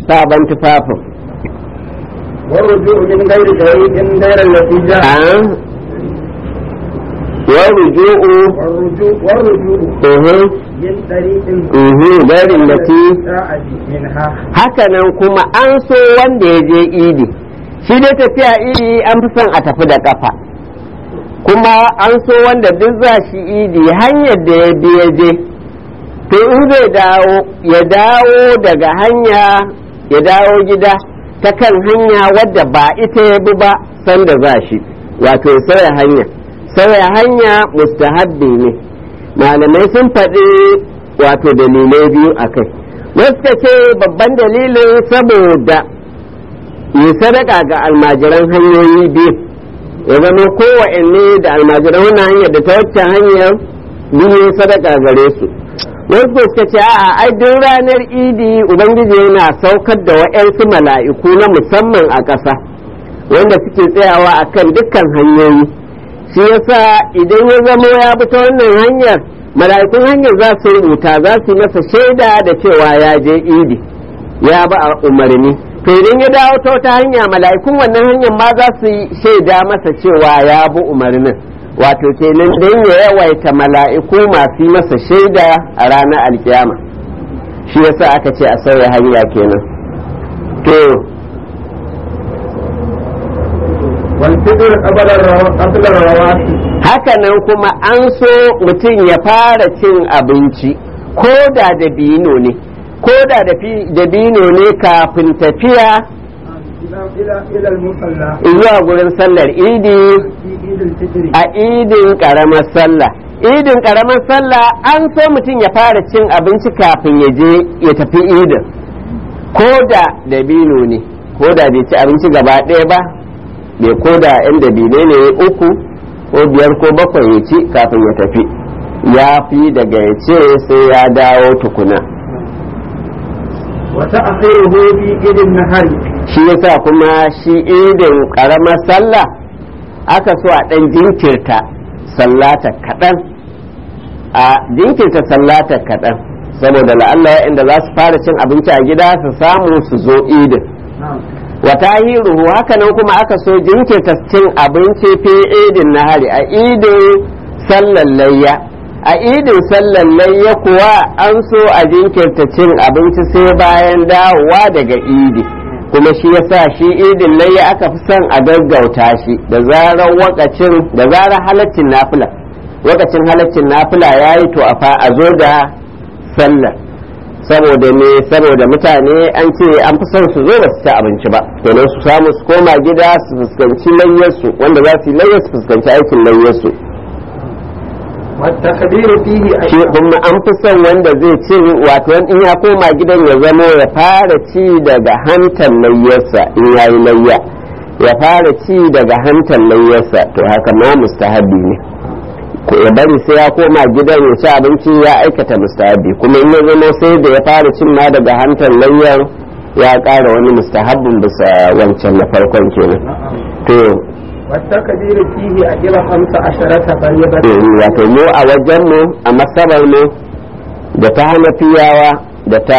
sabon tufafin والرجوع من غير طريق غير التي جاء wa ruju'u والرجوع والرجوع uhu من طريق uhu garin da ti جاء منها hakanan kuma an so wanda ya je idi shi dai tafiya idi an fi son a tafi da kafa kuma an so wanda duk za shi idi hanyar da ya bi ya je to in zai dawo ya dawo daga hanya ya dawo gida ta kan hanya wadda ba ita ya bi ba sanda za shi wato ya sauya hanya sauya hanya mustahabbi ne malamai sun faɗi wato dalilai biyu a kai wasu ka ce babban dalilin saboda yi sadaka ga almajiran hanyoyi biyu ya zama kowanne da almajiran wannan hanyar da ta wacce hanyar biyu sadaka gare su wasu ko suka ce a'a ai duk ranar idi ubangiji yana saukar da wa'yansu mala'iku na musamman a ƙasa wanda suke tsayawa a kan dukkan hanyoyi shi yasa idan ya zama ya bi ta wannan hanyar mala'ikun hanyar za su rubuta za su yi masa shaida da cewa ya je idi ya ba a umarni to idan ya dawo ta wata hanya mala'ikun wannan hanyar ma za su yi shaida masa cewa ya bi umarnin wato kenan don ya yawaita mala'iku masu yi masa shaida a ranar alkiyama shi yasa aka ce a sauya hanya kenan to والفطر قبل الروا- قبل الرواتب hakanan kuma an so mutum ya fara cin abinci ko da dabino ne ko da dafi- dabino ne kafin tafiya إلى إلى إلى المصلى zuwa gurin sallar idi في عيد الفطر a idin karamar sallah idin karamar sallah an so mutum ya fara cin abinci kafin ya je ya tafi idin ko da dabino ne ko da bai ci abinci gaba ɗaya ba bai ko da yan dabine ne uku ko biyar ko bakwai ya ci kafin ya tafi ya fi daga ya ce sai ya dawo tukuna وتأخيره في عيد النهار shi yasa kuma shi idin karamar sallah aka so a ɗan jinkirta sallata kaɗan a jinkirta sallata kaɗan saboda la'alla inda za su fara cin abinci a gida su samu su zo idin نعم wata hiruhu hakanan kuma aka so jinkirta cin abinci fi idin nahari a idin sallan layya a idin sallan layya kuwa an so a jinkirta cin abinci sai bayan dawowa daga idi kuma shi yasa shi idin layya aka fi son a gaggauta shi da zarar wakacin da zarar halaccin nafila wakacin halaccin nafila yayi to a fa a zo da sallar saboda ne saboda mutane an ce an fi son su zo ba su ci abinci ba kenan su samu su koma gida su fuskanci layyarsu wanda za su yi layyar su fuskanci aikin layyarsu والتكبير فيه shi أيضا kuma an fi son wanda zai ci wato in ya koma gidan ya zamo ya fara ci daga hantar layyarsa in ya yi layya ya fara ci daga hantar layyarsa to haka ma mustahabi ne ko ya bari sai ya koma gidan ya ci abinci ya aikata mustahabi kuma in ya zama sai da ya fara cin ma daga hantar layyar ya ƙara wani mustahabbin bisa wancan na farkon kenan to والتكبير فيه أجر خمس عشرة فريضة eh, wato mu a wajenmu a masabar mu da ta hanafiyawa da ta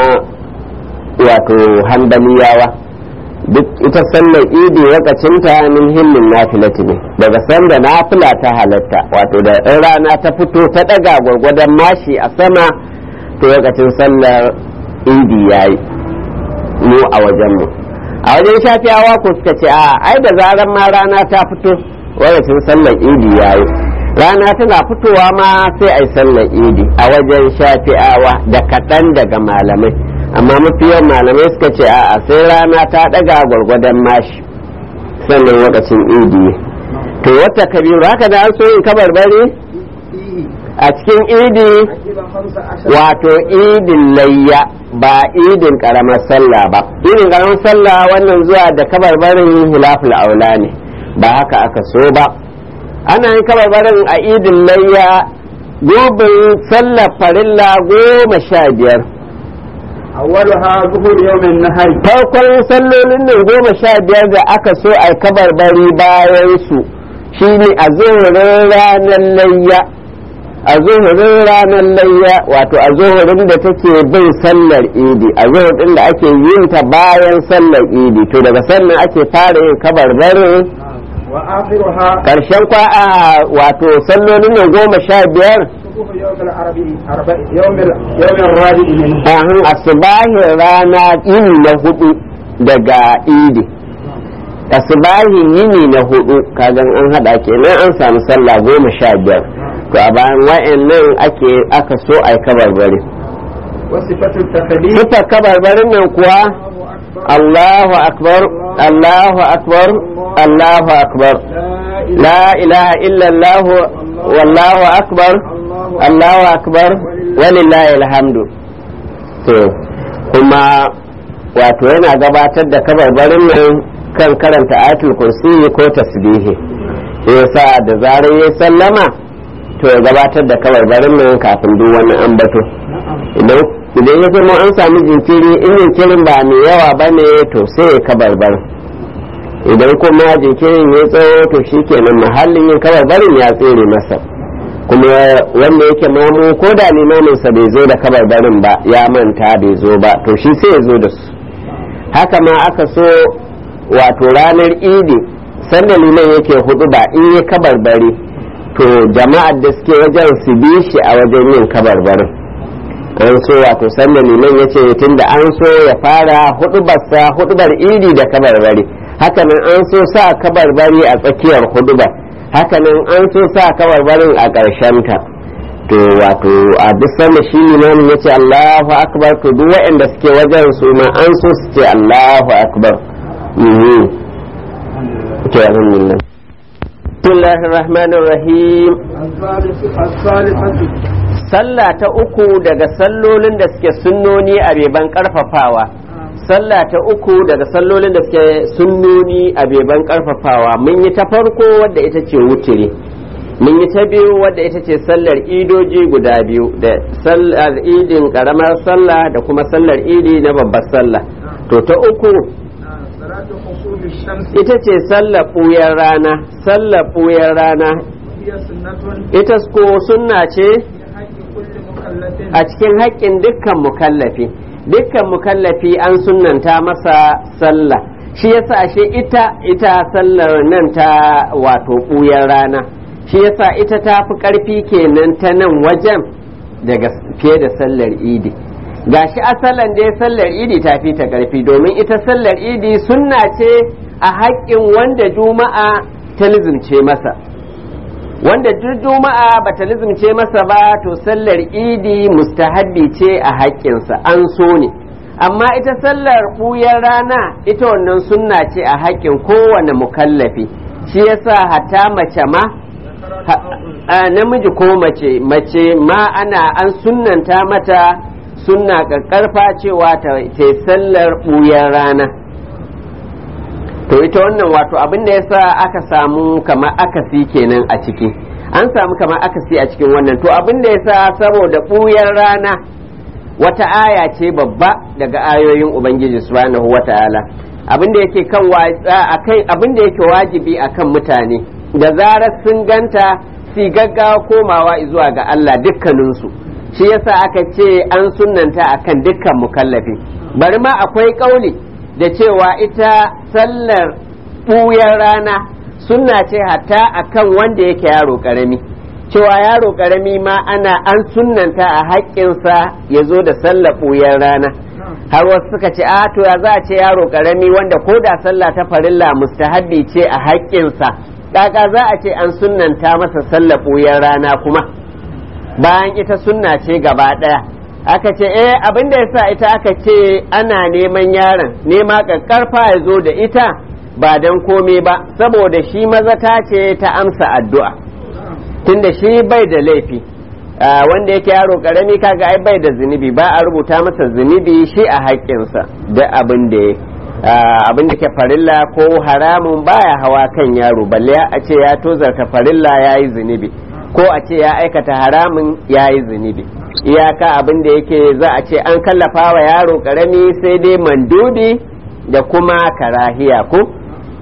wato hanbaliyawa duk ita sallar idi wakacinta min hillin nafilati ne daga sanda nafila ta halatta wato da in rana ta fito ta daga gwargwadon mashi a sama to lokacin sallar idi yayi mu a wajenmu a wajen shafiyawa ko suka ce a ai da zaran ma rana ta fito lokacin sallar idi yayi rana tana fitowa ma sai ai sallar idi a wajen shafi'awa da kaɗan daga malamai amma mafi yawan malamai suka ce a'a sai rana ta ɗaga gwargwadon mashi sannan lokacin idi to wata kabiru haka da an so yin kabarbari فيه a cikin idi أجر خمس عشرة wato idin layya ba idin karamar sallah ba idin karamar sallah wannan zuwa da kabarbarin hilaful aula ne ba haka aka so ba ana yin kabarbarin a idin layya gobin sallar farilla goma sha biyar أولها ظهور يوم النهر farkon sallolin nan goma sha biyar da aka so a kabarbari bayan su shine a zuhurin ranar layya a zuhurin ranar layya wato a zuhurin da take bin sallar idi a zuhurin da ake yin ta bayan sallar idi to daga sannan ake fara yin kabarbarin وآخرها karshen kwa'a wato sallolin nan goma sha biyar صبح يوم العربي أربع يوم ال- يوم الرابع منه ahin asubahin rana yini na hudu daga idi asubahin yini na hudu kagan an hada kenan an samu sallah goma sha biyar to a bayan wa'annan ake aka so a yi kabarbari وصفة التخليل sifar kabarbarin nan kuwa الله أكبر Allahu akbar Allahu akbar Allahu akbar لا إله la ilaha illallah wallahu akbar الله Allahu akbar walillahi alhamdu to kuma wato yana gabatar da kabarbarin nan kan karanta ayatul kursi ko tasbihi yasa da zarar ya sallama to ya gabatar da kabarbarin nan kafin duk wani ambato idan idan ya zama an sami jinkiri in jinkirin ba mai yawa ba ne to sai ya kabarbar idan kuma jinkirin ya tsawo to shikenan mahallin yin kabarbarin ya tsere masa kuma wanda yake mamu ko da limaminsa bai zo da kabarbarin ba ya manta bai zo ba to shi sai ya zo da su haka ma aka so wato ranar idi sanda liman yake hudu ba in yi kabarbari to jama'ar da suke wajen su bi shi a wajen yin kabarbarin an so wato sanda liman ya ce tunda an so ya fara hudubarsa hudubar idi da kabarbari hakanan an so sa kabarbari a tsakiyar hudubar hakanan an so sa kabarbarin a ta to wato a duk sanda shi limamin ya ce allahu akbar to duk waɗanda suke wajen su ma an so su ce allahu akbar Mhm. to alhamdulillah bismillahir rahmanir rahim الثالث الثالثة sallah ta uku daga sallolin da suke sunnoni a beban karfafawa sallah ta uku daga sallolin da suke sunnoni a beban karfafawa mun yi ta farko wadda ita ce wutiri mun yi ta biyu wadda ita ce sallar idoji guda biyu da sallar idin karamar sallah da kuma sallar idi na babbar sallah to ta uku صلاة خصوم الشمس ita ce sallar ɓuyar rana sallar ɓuyar rana هي سنة ita ko sunna ce في حق كل مكلف a cikin haƙƙin dukkan mukallafi dukkan mukallafi an sunnanta masa sallah shi yasa ashe ita ita sallar nan ta wato ɓuyar rana shi yasa ita ta fi ƙarfi kenan ta nan wajen daga fiye da sallar idi gashi asalan dai sallar idi ta fi ta ƙarfi domin ita sallar idi sunna ce a haƙƙin wanda juma'a ta lizimce masa wanda duk juma'a ba ta lizumce masa ba to sallar idi mustahabbi ce a haƙƙinsa an so ne amma ita sallar ɓuyar rana ita wannan sunna ce a haƙƙin kowane mukallafi shi yasa hatta mace ma ha- a namiji ko mace mace ma ana an sunnanta mata sunna ƙaƙƙarfa cewa ta ta yi sallar ɓuyar rana to ita wannan wato abin da yasa aka samu kamar akasi kenan a ciki an samu kamar akasi a cikin wannan to abin da yasa saboda ɓuyar rana wata aya ce babba daga ayoyin ubangiji subhanahu wata'ala abin da yake kan akan abin da yake wajibi akan mutane da zarar sun ganta si gaggawa komawa zuwa ga Allah dukkaninsu shi yasa aka ce an sunnanta akan dukkan mukallafi bari ma akwai kauli da cewa ita sallar ɓuyar rana sunna ce hatta akan wanda yake yaro ƙarami cewa yaro ƙarami ma ana an sunnanta a haƙƙinsa ya zo da sallar ɓuyar rana har wasu suka ce a to ya za a ce yaro ƙarami wanda ko da sallah ta farilla mustahabbi ce a haƙƙinsa ƙaƙa za a ce an sunnanta masa sallar ɓuyar rana kuma bayan ita sunna ce gaba ɗaya aka ce eh abin da yasa ita aka ce ana neman yaron nema ƙaƙƙarfa ya zo da ita ba don kome ba saboda shi mazata ce ta amsa addu'a tunda shi bai da laifi wanda yake yaro karami kaga ai bai da zunubi ba a rubuta masa zunubi shi a haƙƙinsa da abin da ya abin da ke farilla ko haramun baya hawa kan yaro balle a ce ya tozarta farilla ya yi zunubi ko a ce ya aikata haramun ya yi zunubi iyaka abin da yake za a ce an kallafa wa yaro karami sai dai mandubi da kuma karahiya ko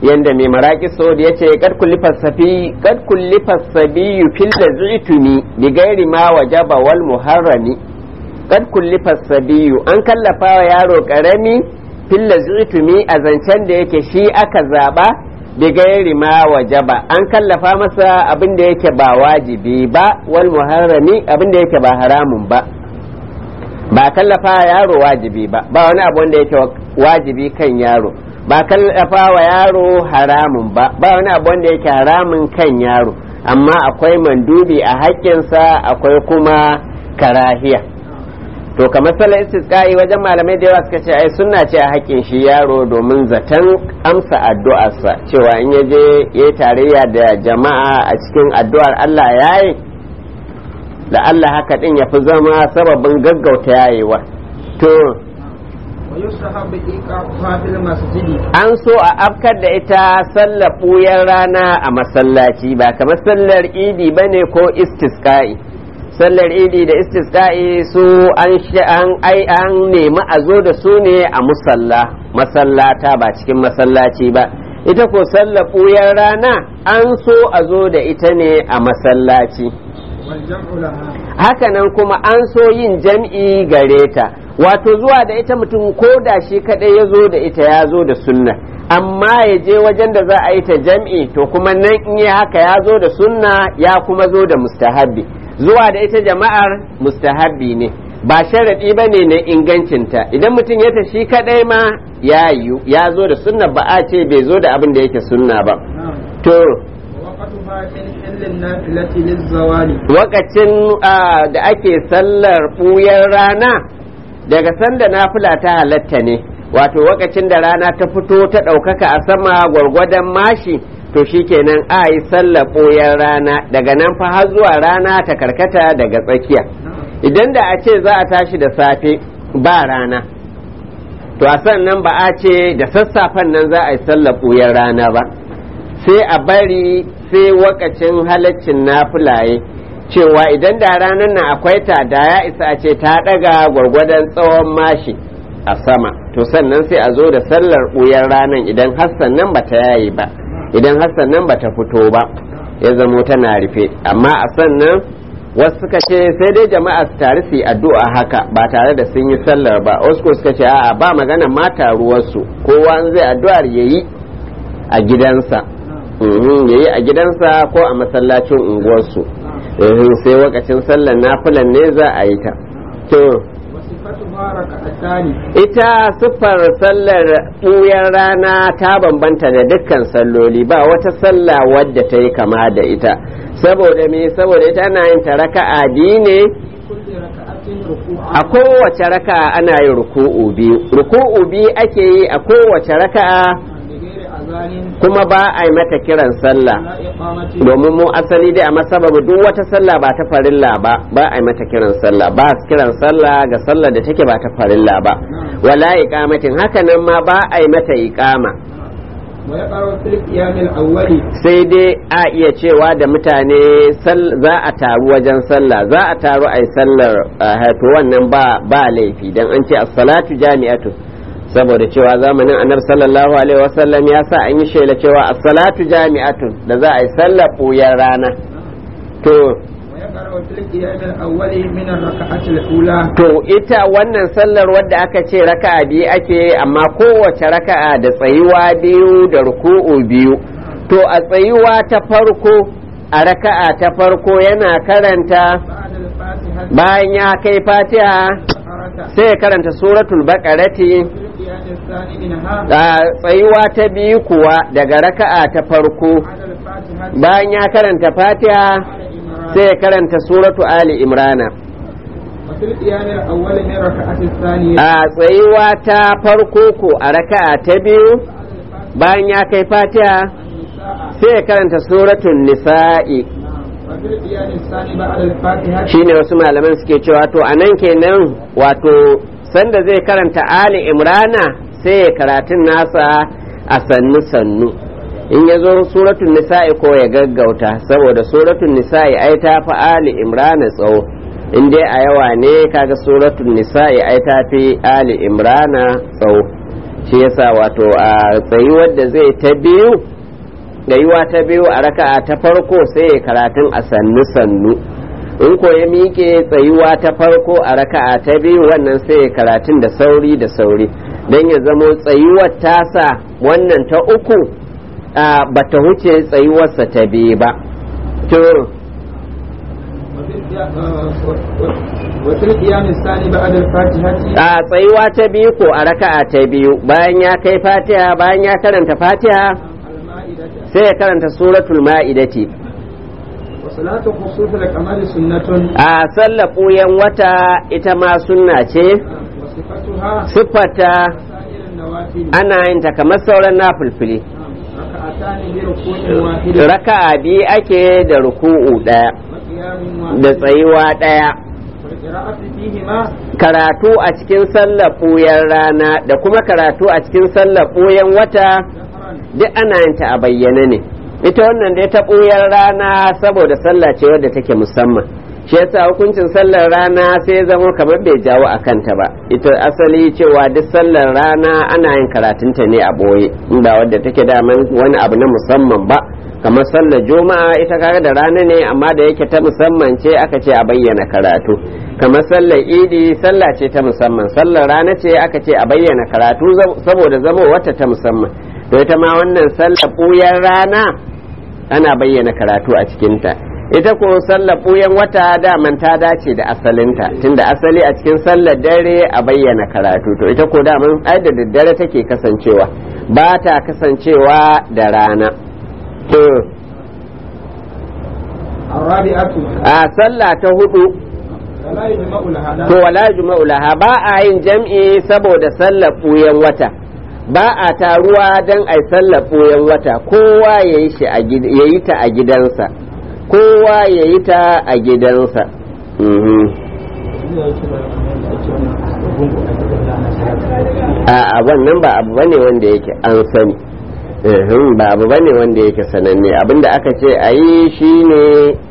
yanda mai maraki so ya ce kad kulli fasafi kad kulli fasabi fil lazitumi bi gairi ma wajaba wal muharrami kad kulli fasabi an kallafa wa yaro karami fil lazitumi a zancen da yake shi aka zaba bi gairi ma wajaba an kallafa masa abin da yake ba wajibi ba wal muharrami abin da yake ba haramun ba ba kallafa yaro wajibi ba ba wani abu wanda yake wajibi kan yaro ba kallafa wa yaro haramun ba ba wani abu wanda yake haramun kan yaro amma akwai mandubi a haƙƙinsa akwai kuma karahiya to kamar sallar istisqa'i wajen malamai da yawa suka ce ai sunna ce a haƙƙin shi yaro domin zaton amsa addu'arsa cewa in ya je ya tarayya da jama'a a cikin addu'ar Allah yayi da Allah haka din ya fi zama sababin gaggauta yayewa to an so a afkar da ita sallar ɓuyar rana a masallaci ba kamar sallar idi ba ne ko istisqa'i sallar idi da istisqa'i su an ai an nemi a zo da su ne a musalla masallata ba cikin masallaci ba ita ko sallar ɓuyar rana an so a zo da ita ne a masallaci hakanan kuma an so yin jam'i gare ta wato zuwa da ita mutum ko da shi kadai ya zo da ita ya zo da sunna amma ya je wajen da za a yi ta jam'i to kuma nan in yi haka ya zo da sunna ya kuma zo da mustahabbi zuwa da ita jama'ar mustahabbi ne ba sharaɗi ba ne na ingancinta idan mutum ya tashi kadai ma ya yiwu ya zo da sunna ba a ce bai zo da abin da yake sunna ba to wakacin da ake sallar ɓuyar rana daga sanda nafila ta halatta ne wato wakacin da rana ta fito ta ɗaukaka a sama gwargwadon mashi to shikenan a yi sallar ɓuyar rana daga nan fa har zuwa rana ta karkata daga tsakiya idan da a ce za a tashi da safe ba rana to a sannan ba a ce da sassafen nan za a yi sallar ɓuyar rana ba sai a bari sai wakacin halaccin nafulaye cewa idan da ranar nan akwai ta da ya isa a ce ta daga gwargwadon tsawon mashi a sama to sannan sai a zo da sallar ɓuyar ranar idan hassan nan ba ta yayi ba idan hassan nan ba ta fito ba ya zamo tana rufe amma a sannan wasu suka ce sai dai jama'a su tare su yi addu'a haka ba tare da sun yi sallar ba wasu suka ce a'a ba magana mata ruwarsu kowa zai addu'ar yayi a gidansa ya yi a gidansa ko a masallacin unguwarsu sai wakacin sallar nafilan ne za a yi ta to ita siffar sallar ɓuyar rana ta bambanta da dukkan salloli ba wata sallah wadda ta yi kama da ita saboda me saboda ita ana yin ta raka'a biyu ne a kowace raka'a ana yin ruku'u biyu ruku'u biyu ake yi a kowace raka'a kuma ba a yi mata kiran sallah domin mu asali dai a masababu duk wata sallah ba ta farilla ba ba a yi mata kiran sallah ba su kiran sallah ga sallah da take ba ta farilla ba wala iqamatin haka nan ma ba a yi mata iqama sai dai a iya cewa da mutane za a taru wajen sallah za a taru a yi sallar to wannan ba laifi don an ce as-salatu jami'atu saboda cewa zamanin annabi sallallahu alaihi wasallam ya sa an yi shela cewa as-salatu jami'atun da za a yi sallar ɓuyar rana to to ita wannan sallar wadda aka ce raka'a biyu ake amma kowace raka'a da tsayuwa biyu da ruku'u biyu to a tsayuwa ta farko a raka'a ta farko yana karanta bayan ya kai fatiha sai ya karanta suratul baqarati tsayuwa ta biyu kuwa daga raka'a ta farko bayan ya karanta fatiha sai ya karanta suratu ali imrana a tsayuwa ta farko ko a raka'a ta biyu bayan ya kai fatiha sai ya karanta suratun nisa'i shine wasu malaman suke cewa to anan kenan wato sanda zai karanta ali imrana sai ya karatun nasa a sannu sannu in ya zo suratun nisa'i ko ya gaggauta saboda suratun nisa'i ai ta fi ali imrana tsawo in dai a yawa ne kaga suratun nisa'i ai ta fi ali imrana tsawo shi shi yasa wato a tsayuwar da zai ta biyu tsayuwa ta biyu a raka'a ta farko sai ya karatun a sannu sannu in ko ya miƙe tsayuwa ta farko a raka'a ta biyu wannan sai ya karatun da sauri da sauri don ya zamo tsayuwar tasa wannan ta uku ba ta huce tsayuwarsa ta biyu ba to وفي القيام الثاني بعد الفاتحة a tsayuwa ta biyu ko a raka'a ta biyu bayan ya kai fatiha bayan ya karanta fatiha المائدة sai ya karanta suratul ma'idati وصلاة خصوص القمر سنة a sallar ɓuyan wata ita ma sunna ce وصفتها siffata سائر النوافل ana yin ta kamar sauran nafulfili ركعتان بركوع واحد raka'a biyu ake da ruku'u ɗaya وقيام da واحد tsayuwa ɗaya والقراءة فيهما karatu a cikin sallar ɓuyan rana da kuma karatu a cikin sallar ɓuyan wata جهرا duk ana yin ta a bayyane ne ita wannan dai ta ɓuyar rana saboda sallah ce wadda take musamman shi yasa hukuncin sallar rana sai ya zama kamar bai jawo a kanta ba ita asali cewa duk sallar rana ana yin karatunta ne a ɓoye in ba wadda take daman wani abu na musamman ba kamar sallar juma'a ita kaga da rana ne amma da yake ta musamman ce aka ce a bayyana karatu kamar sallar idi sallah ce ta musamman sallar rana ce aka ce a bayyana karatu saboda zama wata ta musamman to ita ma wannan sallar ɓuyar rana ana bayyana karatu a cikinta ita ko sallar ɓuyan wata daman ta dace da asalinta tunda asali a cikin sallar dare a bayyana karatu to ita ko daman ai da daddare take kasancewa ba ta kasancewa da rana to الرابعة a sallah ta hudu ولا يجمع لها to wala juma'u laha ba a yin jam'i saboda sallar ɓuyan wata ba a taruwa don a sallar ɓuyan wata kowa ya yi shi a gid- ya yi ta a gidansa kowa ya yi ta a gidansa Mhm. a a wannan ba abu bane wanda yake an sani Mhm, ba abu bane wanda yake sananne abinda aka ce a yi shi ne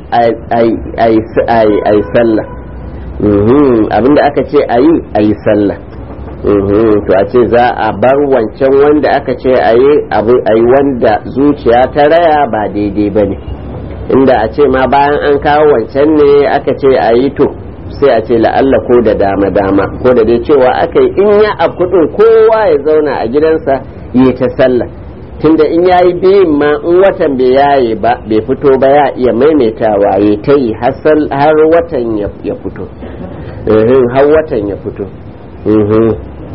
a yi sallah Mhm, abinda aka ce a yi a yi sallah Mhm, to a ce za a bar wancan wanda aka ce a yi abu a yi wanda zuciya ta raya ba daidai ba ne inda a ce ma bayan an kawo wancan ne aka ce a yi to sai a ce la'alla ko da dama dama ko da dai cewa aka yi in ya a kudin kowa ya zauna a gidansa yi ta sallah tunda in yayi biyun ma in watan bai yaye ba bai fito ba ya iya maimaitawa ya ta yi har sal- har watan ya ya fito Mhm, har watan ya fito Mhm.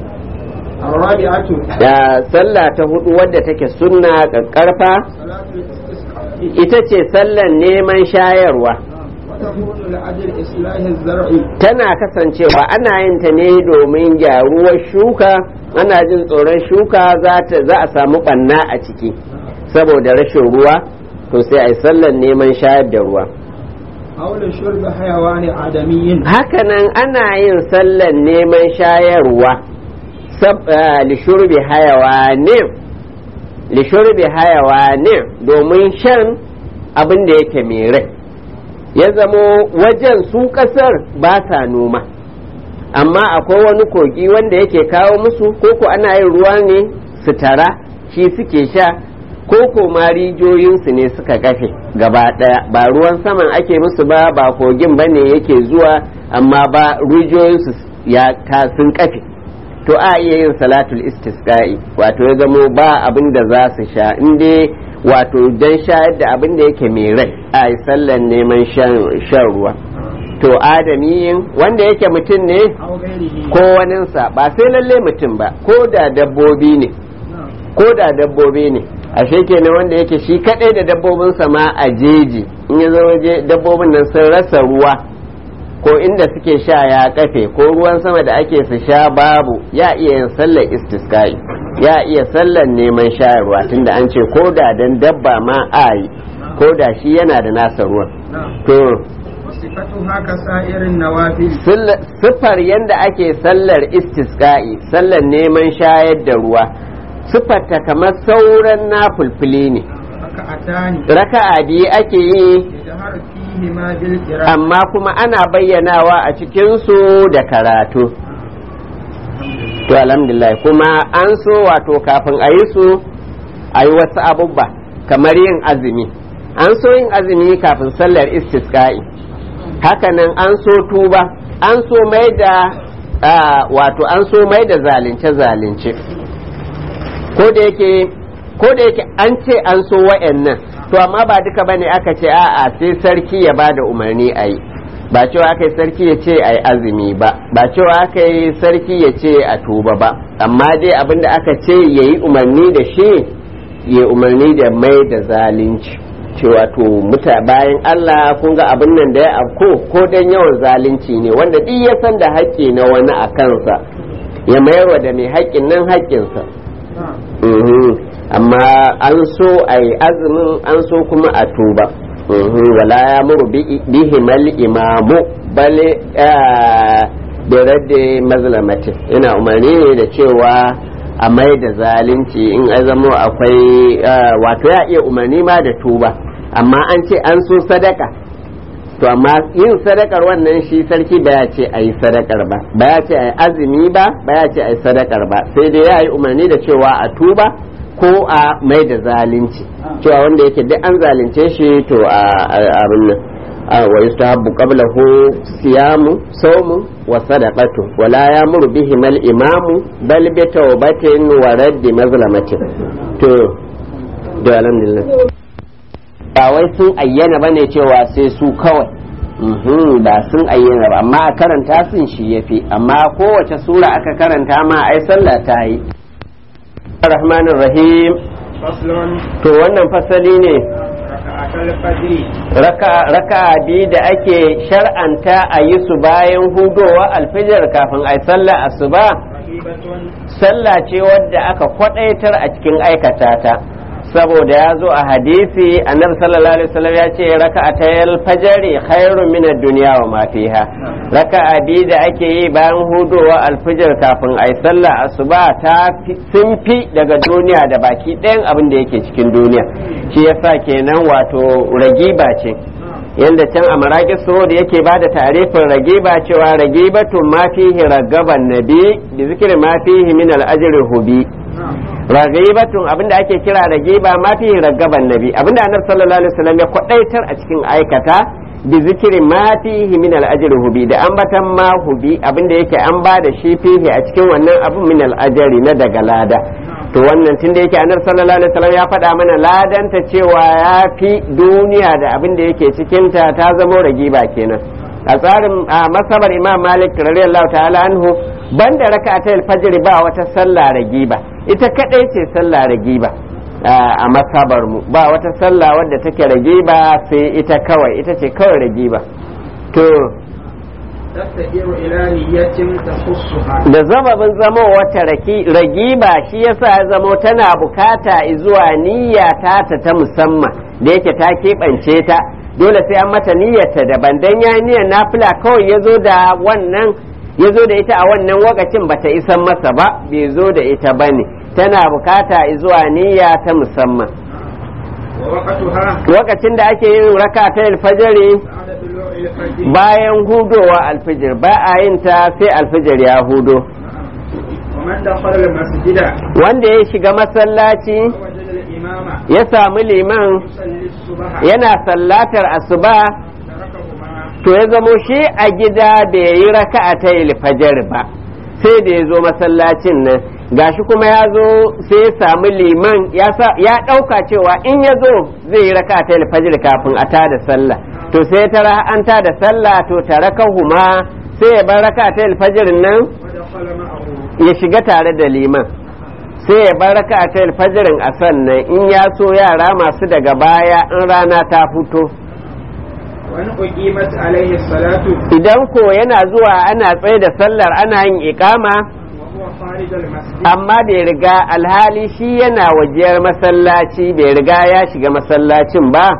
الرابعة da sallah ta hudu wadda take sunna ƙarfa صلاة الاستسقاء ita ce sallan neman shayarwa وتكون لأجل إصلاح الزرع tana kasancewa ana yin ta ne domin gyaruwar shuka ana jin tsoron shuka za ta- za a samu ɓanna a ciki saboda rashin ruwa to sai a yi sallan neman shayar da ruwa أو لشرب حيوان آدمي hakanan ana yin sallan neman shayarwa sab- ah, lishurbi hayawanin lishurbi hayawanin domin shan abin da yake mai rai ya zamo wajen su kasar ba sa noma amma akwai wani kogi wanda yake kawo musu koko ana yin ruwa ne su tara shi suke sha koko ma rijiyoyinsu ne suka kafe gaba daya ba ruwan saman ake musu ba ba kogin ba ne yake zuwa amma ba rijiyoyinsu ya ta sun kafe to a iya yin salatul istisqa'i wato ya zamo ba abin da za su sha in dai wato don shayar da abin da yake mai rai a yi sallan neman shan shan ruwa to adamiyin wanda yake mutum ne أو غيره ko waninsa ba sai lalle mutum ba ko da dabbobi ne نعم ko da dabbobi ne ashe kenan wanda yake shi kadai da dabbobinsa ma a jeji in ya zo waje dabbobin nan sun rasa ruwa ko inda suke sha ya kafe ko ruwan sama da ake su sha babu ya iya yin sallar istiskai ya iya sallar neman shayarwa tunda an ce ko da dan dabba ma a yi ko da shi yana da nasa ruwan نعم to وصفتها كسائر النوافل Sulla- siffar yadda ake sallar istisqa'i sallar neman shayar da ruwa siffarta kamar sauran nafulfuli ne ركعتان raka'a biyu ake yi يجهر فيهما بالقراءة amma kuma ana bayyanawa a cikinsu da karatu to alhamdulillah kuma an so wato kafin a yi su a yi wasu abubba kamar yin azumi an so yin azumi kafin sallar istisqa'i hakanan an so tuba an so mai da wato an so mai da zalunce zalunce ko da yake ko da yake an ce an so wa'annan to amma ba duka bane aka ce a'a sai sarki ya bada umarni a yi ba cewa aka yi sarki ya ce a yi azumi ba ba cewa aka yi sarki ya ce a tuba ba amma dai abinda aka ce ya yi umarni da shi ya umarni da mai da zalunci cewa to muta bayan Allah kun ga abin nan da ya afko ko dan yawan zalunci ne wanda duk ya san da haƙƙi na wani a kansa ya mayarwa da mai haƙƙin nan haƙƙinsa amma an so a yi azumin an so kuma a tuba wala ya muru bihimal imamu bale da radde mazlamatin ina umarni ne da cewa a mai da zalunci in azamo akwai wato ya iya umarni ma da tuba amma an ce an so sadaka to amma yin sadakar wannan shi sarki ba ya ce a yi sadakar ba ba ya ce a yi azumi ba ba ya ce a yi sadakar ba sai dai ya yi umarni da cewa a tuba ko a mai da zalunci cewa wanda yake duk an zalunce shi to a abin nan wa yustahabbu qablahu siyamu sawmu wa sadaqatu wa la yamuru bihi mal imamu bal bi tawbatin wa raddi mazlamatin to da alhamdulillah ba wai sun ayyana bane cewa sai su kawai ba sun ayyana ba amma a karanta sun shi yafi amma kowace sura aka karanta ma ai sallah ta yi rahmanir rahim to wannan fasali ne raka biyu da ake shar'anta a yi su bayan hudowa alfijar kafin a yi sallah asuba sallah ce wadda aka kwadaitar a cikin aikata ta saboda ya zo a hadisi annabi sallallahu alaihi wasallam ya ce raka'atayal fajari khairun min ad-dunya wa ma fiha raka'a biyu da ake yi bayan hudowa alfijir kafin ai sallah asuba ta sun fi daga duniya da baki ɗayan abin da yake cikin duniya shi yasa kenan wato ragiba ce yanda can a maraƙi da yake ba da tarifin ragiba cewa ragibatun ma fihi ragaban nabi bi zikri ma fihi min al-ajri hubi ragibatun abinda ake kira ragiba ma fi ragaban nabi abinda annabi sallallahu alaihi wasallam ya kwadaitar a cikin aikata bi zikirin ma fihi min al hubi da ambatan ma hubi abinda yake an ba da shi fihi a cikin wannan abun min al na daga lada to wannan tunda yake annabi sallallahu alaihi wasallam ya faɗa mana ladanta cewa ya fi duniya da abinda yake cikin ta ta zama ragiba kenan a tsarin a masabar imam malik radiyallahu ta'ala anhu banda raka'atul fajr ba wata sallah ragiba ita kadai ce sallah ragiba a masabar mu ba wata sallah wadda take ragiba sai ita kawai ita ce kawai ragiba to da zababin zama wata ragiba shi yasa ya zamo tana bukata zuwa niyya ta ta musamman da yake ta keɓance ta dole sai an mata niyyarta daban dan ya niyyar nafila kawai ya zo da wannan ya zo da ita a wannan wakacin bata isan masa ba bai zo da ita ba ne tana bukata zuwa niyya ta musamman wakacin da ake yin raka ta alfajari bayan hudowa alfijir ba a yin ta sai alfijir ya hudo wanda ya shiga masallaci ya samu liman yana sallatar asuba to ya zamo shi a gida bai yi raka'a ta fajar ba sai da ya zo masallacin nan gashi kuma ya zo sai ya samu liman ya ɗauka cewa in ya zo zai yi raka'a ta fajar kafin a tada sallah to sai tara an tada sallah to tare huma sai ya bar raka'a ta fajar nan ya shiga tare da liman sai ya bar raka ta alfajirin a sannan in ya so yara masu daga baya in rana ta fito idan ko yana zuwa ana tsaye da sallar ana yin ikama amma bai riga alhali shi yana wajiyar masallaci bai riga ya shiga masallacin ba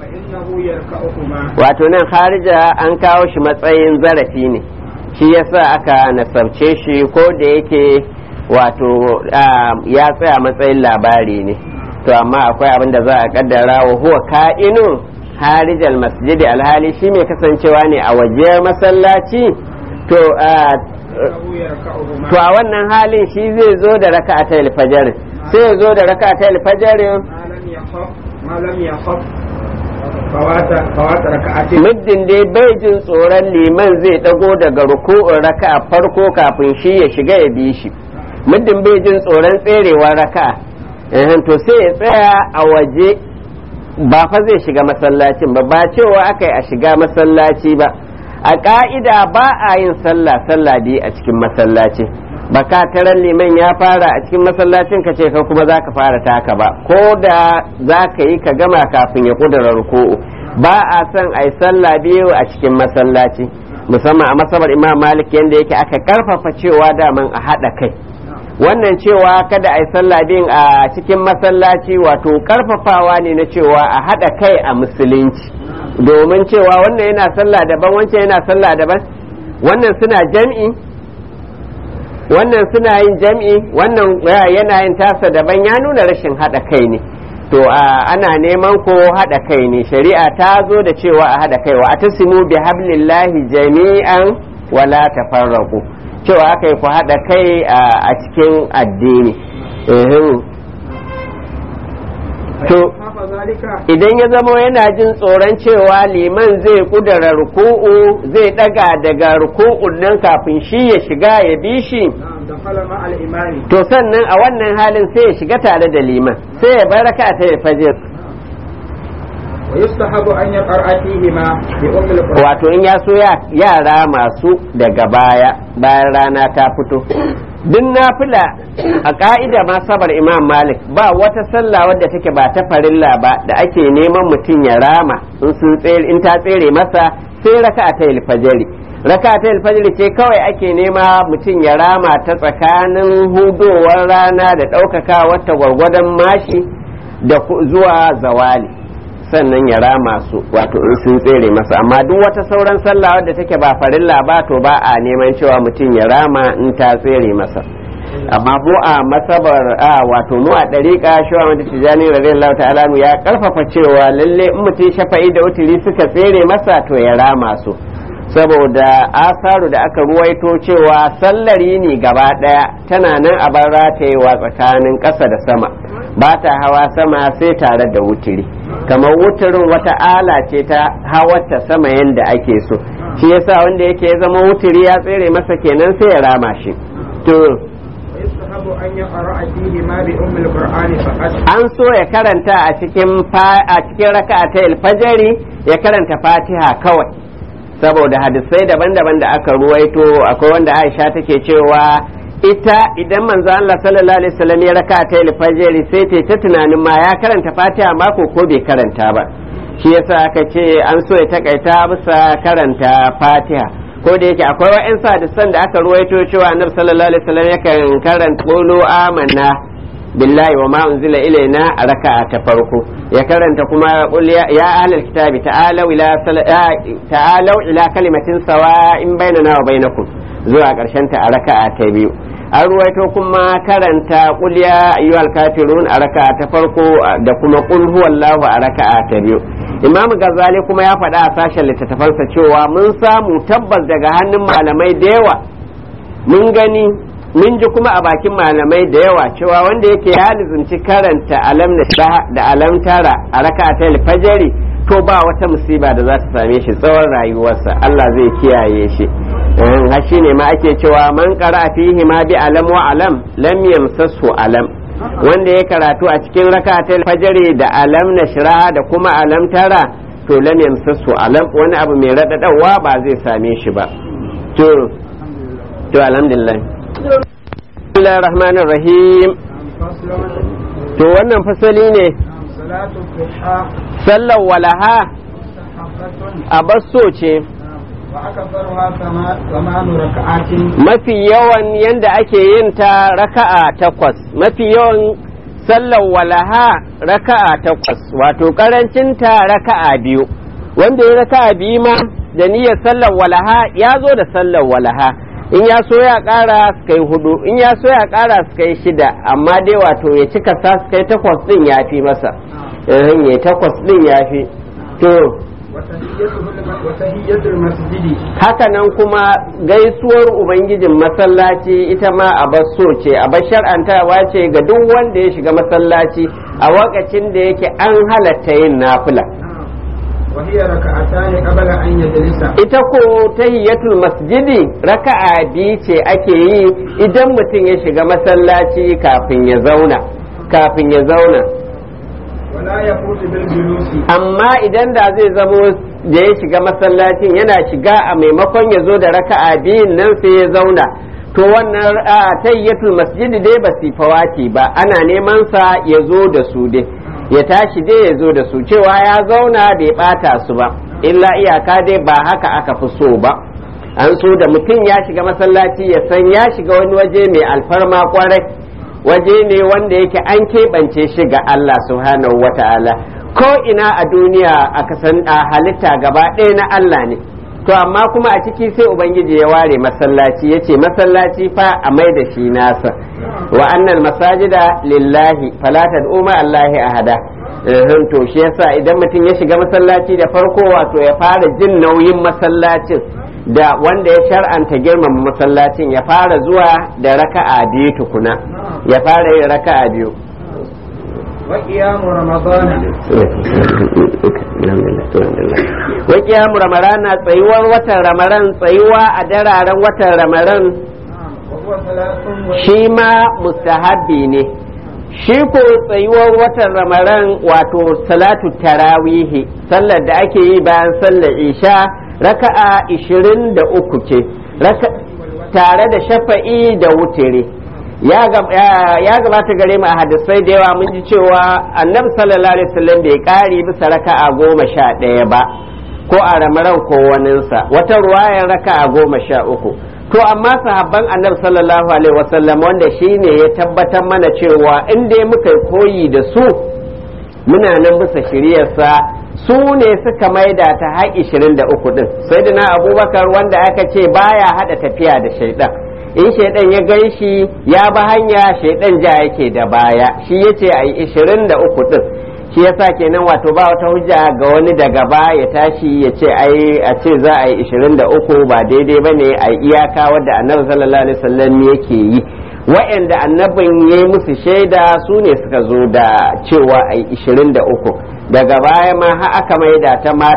wato nan harija an kawo shi matsayin zarafi ne shi yasa aka nasabce shi ko da yake wato ya tsaya matsayin labari ne to amma akwai abin da za a kaddara wa huwa ka'inun harijal masjidi alhali shi mai kasancewa ne a waje masallaci to فإنه يركعهما to a wannan halin shi zai zo da raka'atai alfajr sai ya zo da raka'atai alfajr ما لم يخف ما لم يخف فوات فوات ركعتين muddin dai bai jin tsoron liman zai dago daga ruku'un raka'a farko kafin shi ya shiga ya bi shi muddin bai jin tsoron tserewar raka'a eh to sai ya tsaya a waje ba fa zai shiga masallacin ba ba cewa aka yi a shiga masallaci ba a ka'ida ba a yin sallah sallah biyu a cikin masallaci ba ka taran liman ya fara a cikin masallacin ka ce ka kuma za ka fara taka ba ko da za ka yi ka gama kafin ya kudura ruku'u ba a son a yi sallah biyu a cikin masallaci musamman a masabar imam malik yadda yake aka karfafa cewa daman a haɗa kai wannan cewa kada a yi sallah biyun a cikin masallaci wato karfafawa ne na cewa a haɗa kai a musulunci domin cewa wannan yana sallah daban wancan yana sallah daban wannan suna jam'i wannan suna yin jam'i wannan yana yin tasa daban ya nuna rashin haɗa kai ne to ana neman ko haɗa kai ne shari'a ta zo da cewa a haɗa kai wa atasimu bi hablillahi jami'an wala tafarraqu cewa aka yi ku haɗa kai a cikin addini to خاف ذلك idan ya zama yana jin tsoron cewa liman zai kudura ruku'u zai daga daga ruku'un nan kafin shi ya shiga ya bi shi نعم دخل مع الإمام to sannan a wannan halin sai ya shiga tare da liman sai ya baraka ta ya fajir ويستحب أن يقرأ فيهما بأم القرآن wato in ya so ya- yara masu daga baya bayan rana ta fito duk nafila a ka'ida ma sabar imam malik ba wata sallah wadda take ba ta farilla ba da ake neman mutum ya rama in sun tsere in ta tsere masa sai raka ta alfajiri raka ta alfajiri ce kawai ake nema mutum ya rama ta tsakanin hudowar rana da ɗaukaka wata gwargwadon mashi da ku- zuwa zawali sannan ya rama su wato in sun tsere masa amma duk wata sauran sallah wadda take ba farilla ba to ba a neman cewa mutum ya rama in ta tsere masa amma mu a masabar a wato mu a dariƙa shawa wanda tijani radiyallahu ta'ala anhu ya karfafa cewa lalle in mutum shafa'i da wuturi suka tsere masa to ya rama su saboda asaru da aka ruwaito cewa sallar yini gaba daya tana nan a bar ratayewa tsakanin ƙasa da sama ba ta hawa sama sai tare da wuturi kamar wuturin wata ala ce ta hawarta sama yadda ake so shi yasa wanda yake ya zama wuturi ya tsere masa kenan sai ya rama shi to ويستحب أن يقرأ فيهما بأم القرآن فقط an so ya karanta a cikin fa- a cikin raka'atai alfajari ya karanta fatiha kawai saboda hadisai daban-daban da aka ruwaito akwai wanda aisha take cewa ita idan manzo Allah sallallahu alaihi wasallam ya raka'atai alfajari sai ta ta tunanin ma ya karanta fatiha mako ko bai karanta ba shi yasa aka ce an so ya takaita bisa karanta fatiha ko da yake akwai wa'in hadisan da aka ruwaito cewa annabi sallallahu alaihi wasallam yakan karanta qulu amanna billahi wa ma unzila ilaina a raka'a ta farko ya karanta kuma qul ya ya ahlal kitabi ta'alu ila sala- ya- ta'alu ila kalimatin sawa'in bainana wa bainakum zuwa karshen ta a raka'a ta biyu an ruwaito kuma karanta qul ya ayyuhal kafirun a raka'a ta farko da kuma qul huwallahu a raka'a ta biyu imam gazali kuma ya faɗa a sashen littattafansa cewa mun samu tabbas daga hannun malamai da yawa mun gani mun ji kuma a bakin malamai da yawa cewa wanda yake ya lizunci karanta alam na shah da alam tara a raka'a fajari to ba wata musiba da za ta same shi tsawon rayuwarsa Allah zai kiyaye shi har shi ne ma ake cewa man qara fihi ma bi alam wa alam lam yamsasu alam wanda ya karatu a cikin raka'a fajari da alam na shira da kuma alam tara to lam yamsasu alam wani abu mai radadawa ba zai same shi ba to to alhamdulillah Bismillahir Rahmanir Rahim فصل to wannan fasali ne صلاة الضحى sallar walaha مستحبة a basso ce وأكثرها ثما- ثمان ركعات mafi yawan yanda ake yin ta raka'a takwas mafi yawan sallar walaha raka'a takwas wato karancin ta raka'a biyu wanda ya raka'a biyu ma da niyyar sallar walaha ya zo da sallar walaha in ya so ya kara su kai hudu in ya so ya kara su kai shida amma dai wato ya cika sa su kai takwas din ya fi masa eh ya takwas din ya fi to وتحيته الم- وتحية المسجد hakanan kuma gaisuwar ubangijin masallaci ita ma a so ce a shar'antawa ce ga duk wanda ya shiga masallaci a wakacin da yake an halatta yin nafila وهي ركعتان قبل أن يجلس ita ko tahiyatul masjidi raka'a biyu ce ake yi idan mutum ya shiga masallaci kafin ya zauna kafin ya zauna ولا يفوت بالجلوس amma idan da zai zamo da ya shiga masallacin yana shiga a maimakon ya zo da raka'a biyun nan sai ya zauna to wannan a tayyatul masjidi dai ba su fawati ba ana neman sa ya zo da su dai ya tashi dai ya zo da su cewa ya zauna bai bata su ba illa iyaka dai ba haka aka fi so ba an so da mutum ya shiga masallaci ya san ya shiga wani waje mai alfarma kwarai waje ne wanda yake an keɓance shi ga Allah subhanahu wa ta'ala ko ina a duniya a kasan a halitta gaba ɗaya na Allah ne to amma kuma a ciki sai ubangiji ya ware masallaci ya ce masallaci fa a mai da shi nasa wa annal masajida lillahi fala tad'u ma allahi ahada Ehun, to shi yasa idan mutum ya shiga masallaci da farko wato ya fara jin nauyin masallacin da wanda ya shar'anta girmama masallacin ya fara zuwa da raka'a biyu tukuna ya fara yin raka'a biyu وقيام رمضان wa kiyamu ramarana tsayuwar watan ramaran tsayuwa a dararen watan ramaran وهو ثلاث shi ma mustahabbi ne shi ko tsayuwar watan ramaran wato salatu tarawihi sallar da ake yi bayan sallar isha raka'a 23 ce raka tare da shafa'i da wutiri ya gab- ya- ya gabata gare mu a hadisai da yawa mun ji cewa annabi sallallahu alaihi wasallam bai kari bisa raka'a goma sha ɗaya ba ko a ramaran ko waninsa wata ruwayar raka'a goma sha uku to amma sahabban annabi sallallahu alaihi wasallam wanda shine ya tabbatar mana cewa in dai muka yi koyi da su muna nan bisa shiryarsa su ne suka maida ta har 23 din sai na abubakar wanda aka ce baya hada tafiya da shaidan in shaidan ya gan shi ya ba hanya shaidan ja yake da baya shi yace a yi 23 din shi yasa kenan wato ba wata hujja ga wani daga baya ya tashi ya ce ai a ce za a yi 23 ba daidai bane a yi iyaka wadda annabi sallallahu alaihi wasallam yake yi wa'anda annabin ya yi musu shaida su ne suka zo da cewa a yi 23 daga baya ma har aka maida ta ma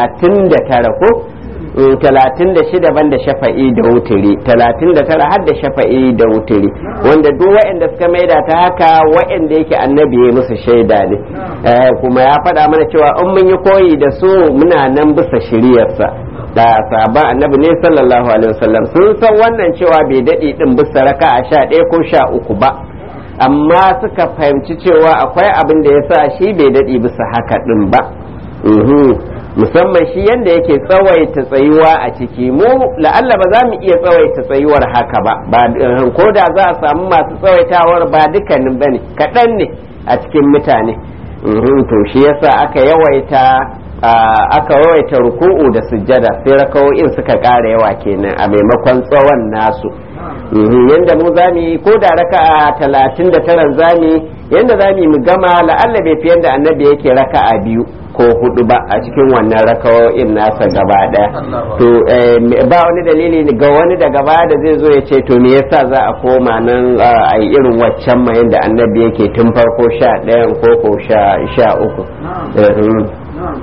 39 ko Mm, 36 banda shafa'i da wuturi 39 har da shafa'i da wuturi wanda duk wa'anda suka maida ta haka wa'anda yake annabi ya musu shaida ne Eh, kuma ya faɗa mana cewa in mun yi koyi da su muna nan bisa shiriyarsa da sahabban annabi ne sallallahu alaihi wasallam sun san wannan cewa bai daɗe ɗin bisa raka a sha ɗaya ko sha uku ba amma suka fahimci cewa akwai abin da ya sa shi bai daɗe bisa haka ɗin ba Mhm. musamman shi yanda yake tsawaita tsayuwa a ciki mu la'alla ba za mu iya tsawaita tsayuwar haka ba ba eh, ko da za a samu masu tsawaitawar ba dukkanin bane kaɗan ne a cikin mutane Mhm, to shi yasa aka yawaita ah, aka yawaita ruku'u da sujjada sai rakawo'in suka ƙara yawa kenan a maimakon tsawon nasu Mhm, yanda mu zamu yi ko da raka'a talatin da taran zamu yi yanda zamu yi mu gama la'alla bai fi yanda annabi yake raka'a biyu ko hudu ba a cikin wannan rakawo'in nasa gaba daya to eh, ba wani dalili ga wani daga baya da zai zo ya ce to me yasa za a koma nan a yi irin waccan ma yanda annabi yake tun farko sha ɗayan ko ko sha sha uku Eh, mm. نعم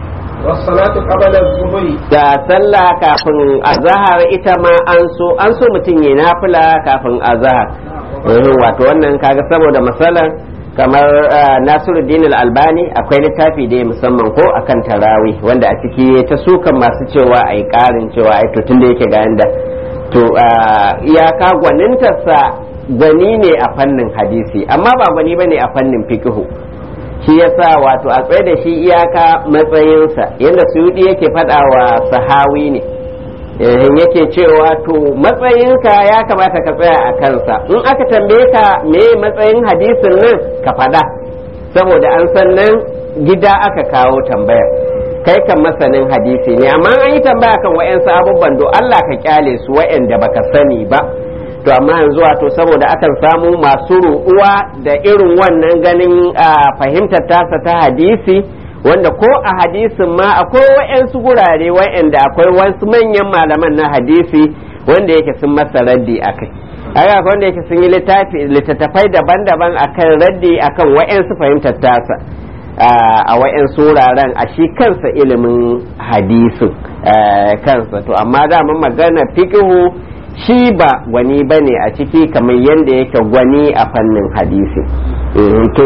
والصلاة قبل الظهر da sallah kafin azahar ita ma an so an so mutum ya nafila kafin azahar Eh, wato wannan kaga saboda masalan kamar ah, Nasiruddin al-Albani akwai littafi da ya musamman ko akan tarawi wanda a ciki ta sukan masu cewa ai karin cewa ai to tunda yake ga yanda to ah, iyaka gwanintarsa gwani ne a fannin hadisi amma ba gwani bane a fannin fiqhu shi yasa wato a tsaye da shi iyaka matsayinsa yadda suyudi yake faɗa wa sahawi ne eh, yake cewa to matsayinka ya kamata ka tsaya a kansa in aka tambaye ka me matsayin hadisin nan ka faɗa saboda an san nan gida aka kawo tambayar kai kan masanin hadisi ne amma an yi tambaya kan wa'yansu abubuwan do Allah ka kyale su wa'yanda baka sani ba to amma yanzu wato saboda akan samu masu ruɗuwa da irin wannan ganin a fahimtar tasa ta hadisi wanda ko a hadisin ma akwai wa'yansu gurare wa'yanda akwai wasu manyan malaman na hadisi wanda yake sun masa raddi a kai haka akwai wanda yake sun yi littattafai daban-daban akan raddi akan wa'yansu fahimtar tasa a wa'yansu wuraren a shi kansa ilimin hadisin kansa to amma daman magana fikihu shi ba gwani ba ne a ciki kamar yadda yake gwani a fannin hadisi to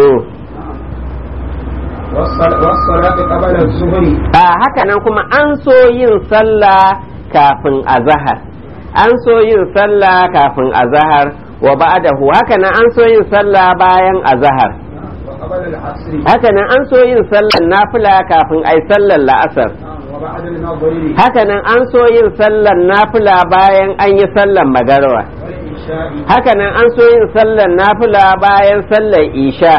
a haka nan kuma an so yin sallah kafin azahar an so yin sallah kafin azahar wa ba'dahu haka nan an so yin sallah bayan azahar haka nan an so yin sallar nafila kafin ai sallar la'asar haka nan an so yin sallar nafila bayan an yi sallar magarwa haka nan an so yin sallar nafila bayan sallar isha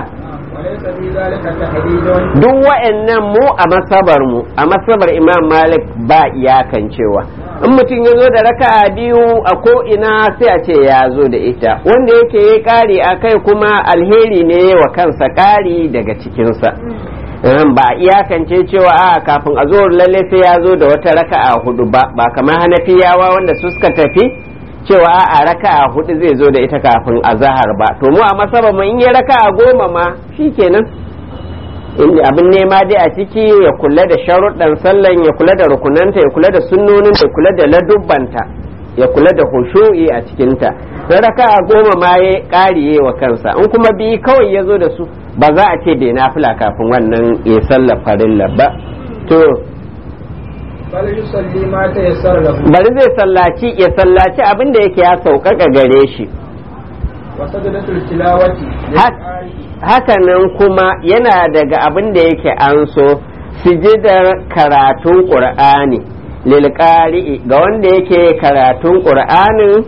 duk wa'annan mu a masabar mu a masabar imam malik ba iyakan cewa in mutum ya zo da raka'a biyu a ko ina sai a ce ya zo da ita wanda yake ya kari a kai kuma alheri ne wa kansa kari daga cikinsa ba iyakance cewa a kafin a zo lalle sai ya zo da wata raka'a hudu ba ba kamar hanafiyawa wanda su suka tafi cewa a raka'a hudu zai zo da ita kafin azahar ba to mu a masaba mu in yi raka'a goma ma shikenan inda abin nema dai a ciki ya kula da sharuɗan sallan ya kula da rukunanta ya kula da sunnonin ya kula da ladubbanta ya kula da hushu'i a cikinta na raka'a goma ma ya ƙariye wa kansa in kuma biyu kawai ya zo da su ba za a ce bai nafila kafin wannan ya sallar farilla ba to bari zai sallaci ya sallaci abin da yake ya sauƙaƙa gare shi hakanan kuma yana daga abin da yake an so sujidar karatun ƙur'ani lilƙari'i ga wanda yake karatun ƙur'anin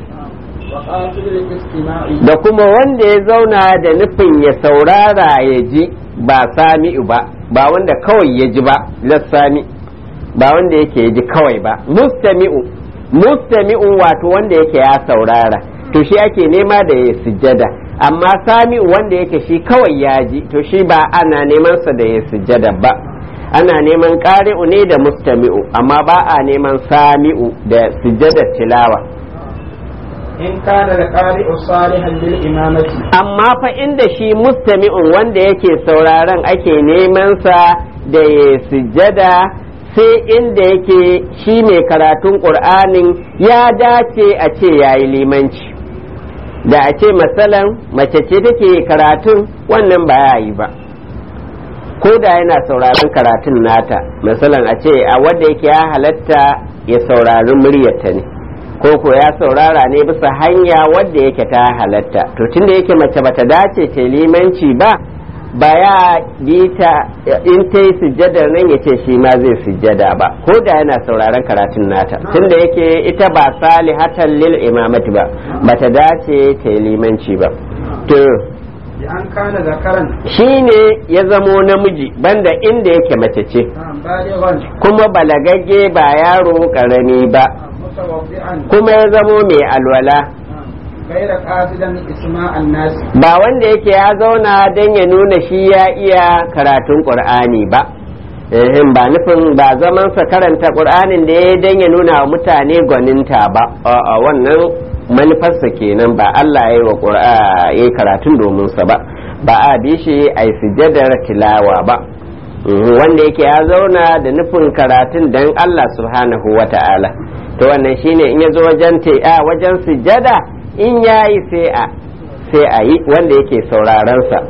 da kuma wanda ya zauna da nufin ya saurara ya ji ba sami'u ba ba wanda kawai ya ji ba lassami ba wanda yake ji kawai ba mustami'u mustami'u wato wanda yake ya saurara to shi ake nema da ya sujjada amma sami'u wanda yake shi kawai ya ji to shi ba ana neman sa da ya sujjada ba ana neman ƙari'u ne da mustami'u amma ba a neman sami'u da sujjadar tilawa in kana da ƙari'u salihan lil imamati amma fa inda shi mustami'un wanda yake sauraron ake neman sa da ya sujjada sai inda yake shi mai karatun ƙur'anin ya dace a ce ya yi limanci da a ce matsalan mace ce take karatun wannan ba ya yi ba ko da yana sauraron karatun nata matsalan a ce a wanda yake ya halatta ya saurari muryarta ne ko ko ya saurara ne bisa hanya wadda yake ta halatta to tunda yake mace bata dace ta limanci ba ba ya bi ta in ta yi sujjadar nan ya ce shi ma zai sujjada ba ko da yana sauraron karatun nata tunda yake ita ba salihatan lil imamati ba bata dace ta yi limanci ba to an kana zakaran shi ne ya zamo namiji banda inda yake mace ce balighan kuma balagagge ba yaro karami ba mutawaddi'an kuma ya zamo mai alwala غير قاصدا اسماء الناس ba wanda yake ya zauna don ya nuna shi ya iya karatun ƙur'ani ba ehem ba nufin ba zamansa karanta ƙur'anin da ya don ya nuna wa mutane gwaninta ba a wannan manufarsa kenan ba Allah ya yi wa ƙur'a- ya yi karatun domin sa ba ba a bi shi a yi sujadar tilawa ba Mhm, wanda yake ya zauna da nufin karatun don Allah subhanahu wa ta'ala to wannan shine in ya zo wajen te- a wajen sujada in ya yi sai a sai a yi wanda yake sauraron sa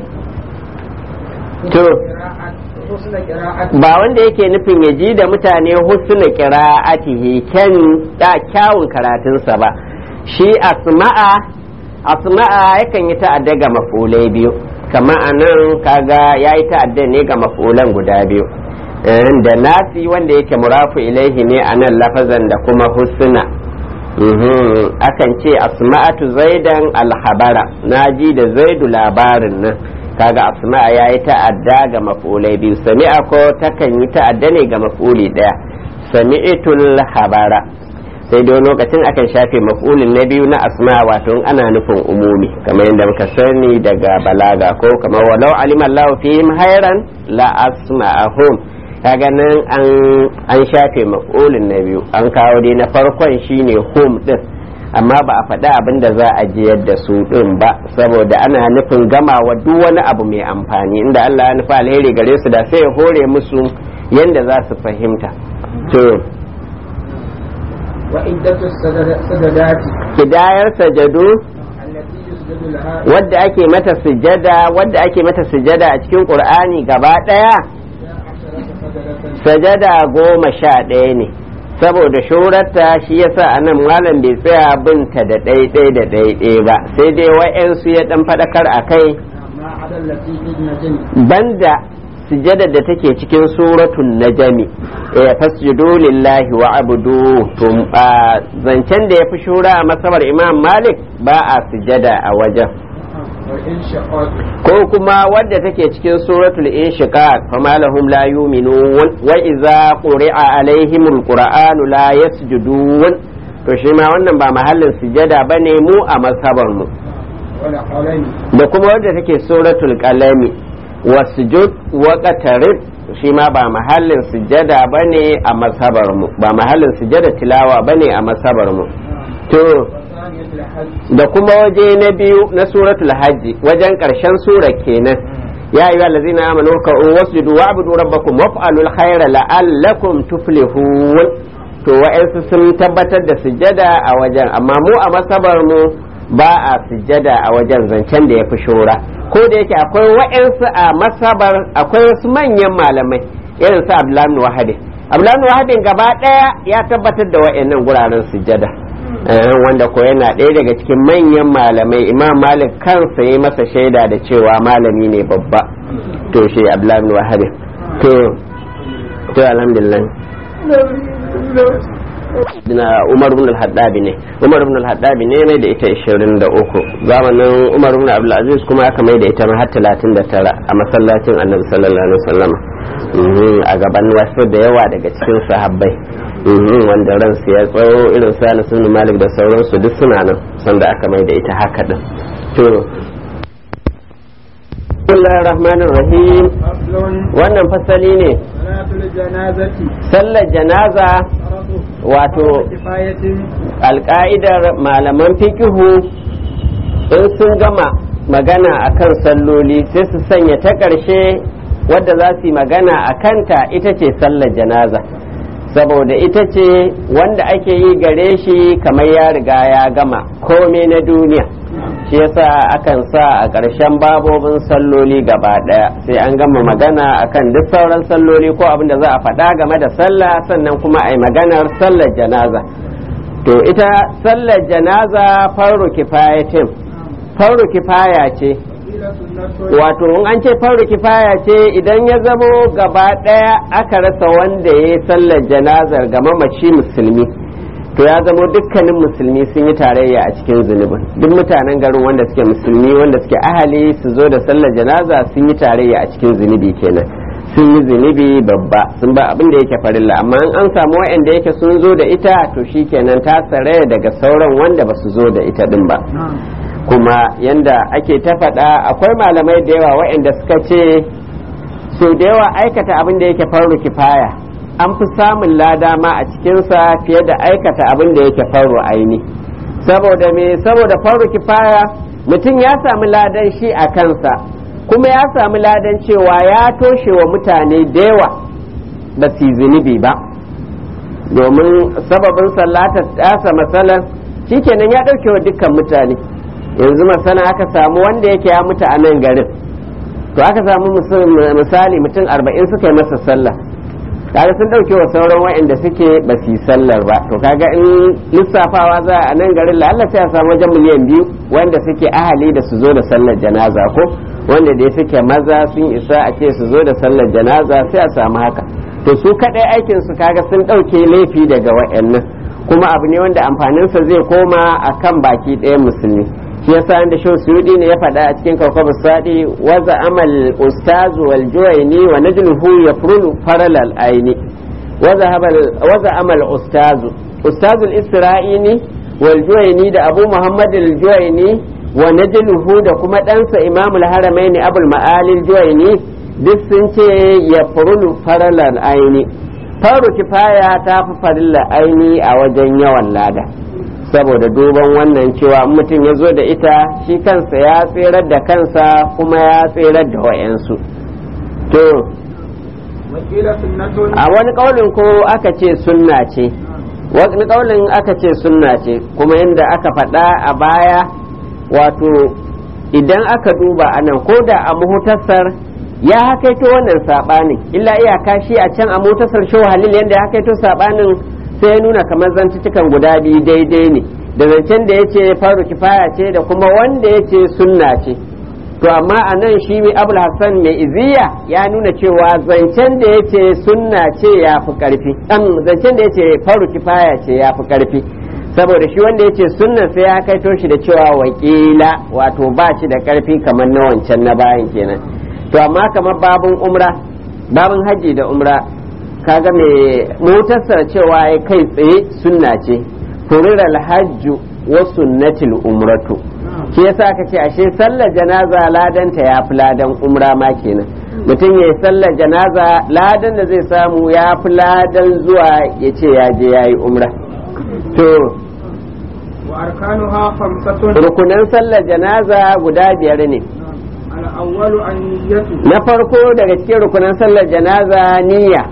to حسن قراءة ba wanda yake nufin ya ji da mutane husna qira'atihi kyan da kyawun karatunsa ba shi asma'a asma'a yakan yi ta'adda ga mafulai biyu kama a nan kaga ya yi ta'adda ne ga mafulan guda biyu Eh, da nasi wanda yake murafu ilaihi ne a nan lafazan da kuma husna Mhm, akan ce asma'atu zaidan alhabara na ji da zaidu labarin nan kaga asma'a ya yi ta'adda ga maf'ulai biyu sami'a ko takan yi ta'adda ne ga maf'uli ɗaya sami'tul habara sai dai lokacin akan shafe maf'ulin na biyu na asma wato ana nufin umumi kamar yadda muka sani daga balaga ko kamar walau alima Allahu fihim khairan la asma'ahum kaga nan an an shafe maf'ulin na biyu an kawo dai na farkon shine hum din amma ba a faɗi abin da za a jiyar da su ɗin ba saboda ana nufin gamawa duk wani abu mai amfani inda Allah ya nufi alheri gare su da sai ya hore musu yanda za su fahimta to وعدة السجدات kidayar sajadu التي يسجد لها wadda ake mata sujada wadda ake mata sujada a cikin qur'ani gaba ɗaya عشرة سجدة sajada goma sha ɗaya ne saboda shurarta shi yasa anan malam bai tsaya binta da ɗaiɗai da ɗaiɗai ba sai dai wa'yansu ya ɗan faɗakar a kai ما عدا التي في النجم banda sujada da take cikin suratul najami eh fasjudu lillahi wa abudu to a zancen da ya fi shura a masabar imam malik ba a sujada a wajen والانشقاق ko kuma wadda take cikin suratul inshiqaq fama lahum la yu'minun wa idza quri'a alaihimul qur'anu la yasjudun to shi ma wannan ba mahallin sujada bane mu a masabar mu والقلم da kuma wadda take suratul qalami wasjud wa qatarib shi ma ba mahallin sujada bane a masabar mu ba mahallin sujada tilawa bane a masabar mu to وثانية الحج da kuma waje na biyu na suratul hajji wajen karshen sura kenan ya ayyuha allazina amanu ka wasjudu wa'budu rabbakum waf'alul khayra la'allakum tuflihun to wa'ansu sun tabbatar da sujada a wajen amma mu a masabar mu ba a sujada a wajen zancen da ya fi shura ko da yake akwai wa'ansu a masabar akwai wasu manyan malamai irin su abdullahi wahadin abdullahi wahadin gaba daya ya tabbatar da wa'annan guraren sujada Eh, wanda ko yana ɗaya daga cikin manyan malamai imam malik kansa yi masa shaida da cewa malami ne babba to shi abdullahi bin wahab to to alhamdulillah na umar bin al-haddabi ne umar bin al-haddabi ne mai da ita 23 zamanin umar bin abdul aziz kuma aka mai da ita har 39 a masallacin annabi sallallahu alaihi wasallam Mhm, a gaban wasu da yawa daga cikin sahabbai Mhm, wanda ransu ya tsawo irin su Anas bin Malik da sauransu duk suna nan sanda aka mai da ita haka din to Bismillahir Rahmanir Rahim فصل wannan fasali ne صلاة الجنازة sallar janaza فرض wato كفاية alka'idar malaman fikihu in sun gama magana akan salloli sai su sanya ta ƙarshe wadda za su yi magana a kanta ita ce sallar janaza saboda ita ce wanda ake yi gare shi kamar ya riga ya gama komai na duniya shi yasa akan sa a ƙarshen babobin salloli gaba ɗaya sai an gama magana akan duk sauran salloli ko abin da za a faɗa game da sallah sannan kuma a yi maganar sallar janaza to ita sallar janaza farru kifayatin farru kifaya ce وقيل سنة wato in an ce farru kifaya ce idan ya zamo gaba ɗaya aka rasa wanda ya yi sallar janazar ga mamaci musulmi to ya zamo dukkanin musulmi sun yi tarayya a cikin zunubin duk mutanen garin wanda suke musulmi wanda suke ahali su zo da sallar janaza sun yi tarayya a cikin zunubi kenan sun yi zunubi babba sun ba abin da yake farilla amma in an samu wa'anda yake sun zo da ita to shikenan ta saraya daga sauran wanda ba su zo da ita din ba نعم kuma yanda ake ta faɗa akwai malamai da yawa waɗanda suka ce so da yawa aikata abin da yake farru kifaya an fi samun lada ma a cikinsa fiye da aikata abin da yake farru aini saboda me saboda farru kifaya mutum ya sami ladan shi a kansa kuma ya sami ladan cewa ya toshe wa mutane da yawa ba su yi zunubi ba domin sababin sallata tasa matsalar shikenan ya ɗauke wa dukkan mutane yanzu masana aka samu wanda yake ya mutu a nan garin to aka samu musul- misali mutum arba'in suka yi masa sallah kaga sun ɗauke wa sauran wa'anda suke ba su yi sallar ba to kaga in lissafawa za a nan garin la'alla sai a samu wajen miliyan biyu wanda suke ahali da su zo da sallar janaza ko wanda da suke maza sun isa a ce su zo da sallar janaza sai a samu haka to su kaɗai aikin su kaga sun ɗauke laifi daga wa'annan kuma abu ne wanda amfaninsa zai koma a kan baki ɗaya musulmi shi yasa inda shi suyudi ne ya faɗa a cikin kawkabar sadi waza amal ustazu wal juwaini wa najluhu yafrulu faralal aini waza amal ustazu ustazul isra'ini wal juwaini da abu muhammad al juwaini wa najluhu da kuma ɗansa imamul haramaini abul ma'alil juwaini duk sun ce ya furulu faralar aini faru kifaya ta fi farilla aini a wajen yawan lada saboda duban wannan cewa mutum ya zo da ita shi kansa ya tserar da kansa kuma ya tserar da wayansu to wakila sunnatun a wani kaulin ko aka ce sunna ce wani kaulin aka ce sunna ce kuma yadda aka faɗa a baya wato idan aka duba anan ko da a muhutasar ya hakaito wannan sabanin illa iyaka shi a can a mutasar shehu halil yadda ya hakaito sabanin sai ya nuna kamar zantutukan guda biyu daidai ne da zancen da ya ce faru kifaya ce da kuma wanda ya ce sunna ce to amma a nan shi mai abul hassan mai iziya ya nuna cewa zancen da ya ce sunna ce ya fi karfi zancen da ya ce faru kifaya ce ya fi karfi saboda shi wanda ya ce sunnan sai ya kaito shi da cewa wakila wato ba shi da karfi kamar na wancan na bayan kenan to amma kamar babun umra babun haji da umra kaga mai motarsa cewa ya kai tsaye sunna ce furira alhajju wa sunnatil umratu shi yasa aka ce ashe sallar janaza ladanta ya fi ladan umra ma kenan mutum ya yi sallar janaza ladan da zai samu ya fi ladan zuwa ya ce ya je ya yi umra to wa arkanuha khamsatun rukunan sallar janaza guda biyar ne al-awwalu an-niyyatu na farko daga cikin rukunan sallar janaza niyya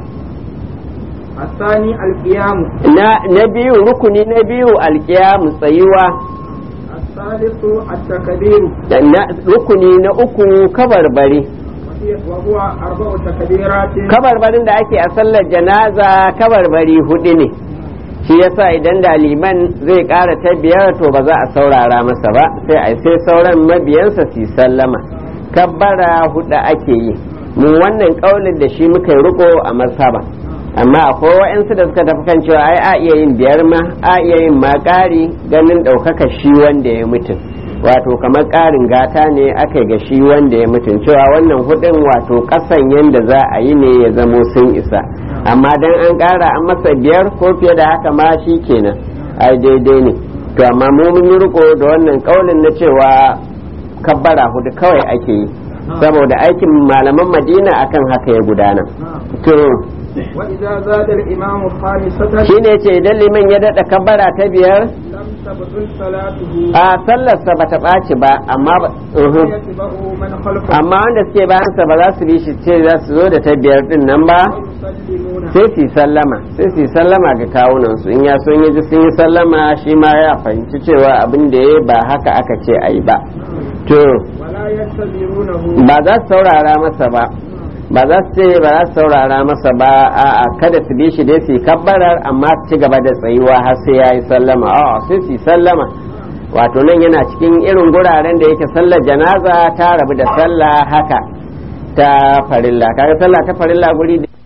الثاني القيام na na biyu rukuni na biyu alkiyamu tsayuwa الثالث التكبير da na rukuni na uku kabarbari وهي- وهو أربع تكبيرات kabarbarin da ake a sallar janaza kabarbari hudu ne shi yasa idan da liman zai ƙara ta biyar to ba za a saurara masa ba sai a sai sauran mabiyansa su yi sallama kabbara hudu ake yi mu wannan ƙaunin da shi muka yi riko a masaba amma akwai wa'yansu da suka tafi kan cewa ai a iya yin biyar ma a iya yin ma ƙari ganin ɗaukaka shi wanda ya mutum wato kamar ƙarin gata ne aka ga shi wanda ya mutum cewa wannan hudun wato ƙasan yadda za a yi ne ya zamo sun isa amma dan an ƙara an masa biyar ko fiye da haka ma shi kenan ai daidai ne to amma mu mun yi riko da wannan ƙaunin na cewa kabbara hudu kawai ake yi saboda aikin malaman madina akan haka ya gudana to وإذا زاد الإمام خامسة shine ce idan liman ya daɗa kabbara ta biyar لم تبطل صلاته a sallarsa ba ta ɓaci ba amma ba uhum. ويتبعه من خلفه amma wanda suke bayansa ba za su bi shi ce za su zo da ta biyar din nan ba ويسلمون sai su yi sallama sai su yi sallama ga kawunan su in ya so in ya ji sun yi sallama shi ma ya fahimci cewa abin da ya ba haka aka ce a yi ba to ولا ينتظرونه ba za su saurara masa ba ba za su ce ba za su saurara masa ba a kada su bi shi dai su yi kabbarar amma su ci gaba da tsayuwa har sai ya yi sallama a sai su yi sallama wato nan yana cikin irin guraren da yake sallar janaza ta rabu da sallah haka ta farilla kaga sallah ta farilla guri da